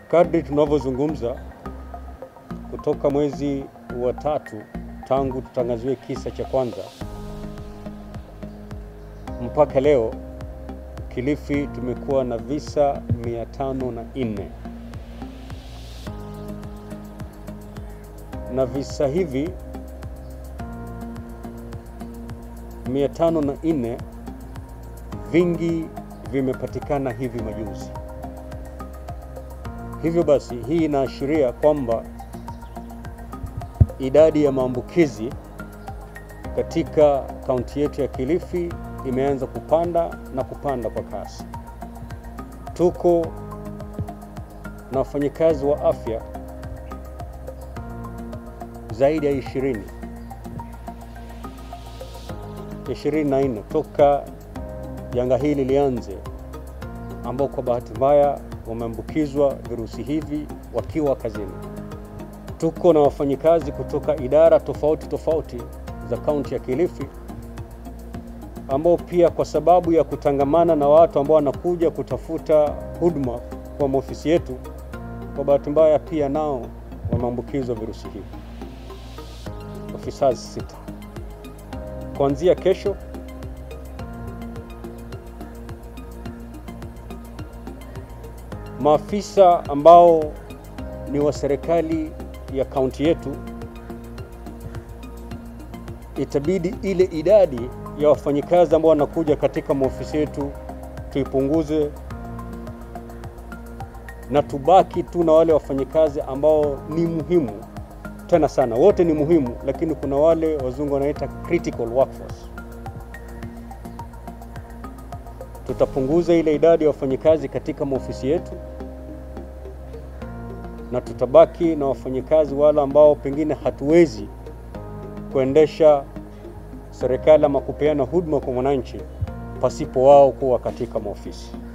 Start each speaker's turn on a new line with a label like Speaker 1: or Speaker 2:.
Speaker 1: Kadri tunavyozungumza kutoka mwezi wa tatu tangu tutangaziwe kisa cha kwanza mpaka leo Kilifi tumekuwa na visa mia tano na nne na visa hivi mia tano na nne vingi vimepatikana hivi majuzi. Hivyo basi, hii inaashiria kwamba idadi ya maambukizi katika kaunti yetu ya Kilifi imeanza kupanda na kupanda kwa kasi. Tuko na wafanyakazi wa afya zaidi ya ishirini ishirini na nne toka janga hili lianze, ambao kwa bahati mbaya wameambukizwa virusi hivi wakiwa kazini. Tuko na wafanyikazi kutoka idara tofauti tofauti za kaunti ya Kilifi ambao pia kwa sababu ya kutangamana na watu ambao wanakuja kutafuta huduma kwa maofisi yetu, kwa bahati mbaya pia nao wameambukizwa virusi hivi. Ofisa sita kuanzia kesho maafisa ambao ni wa serikali ya kaunti yetu, itabidi ile idadi ya wafanyikazi ambao wanakuja katika maofisi yetu tuipunguze, na tubaki tu na wale wafanyikazi ambao ni muhimu tena sana. Wote ni muhimu, lakini kuna wale wazungu wanaita critical workforce. Tutapunguza ile idadi ya wafanyikazi katika maofisi yetu na tutabaki na wafanyikazi wale ambao pengine hatuwezi kuendesha serikali ama kupeana huduma kwa mwananchi pasipo wao kuwa katika maofisi.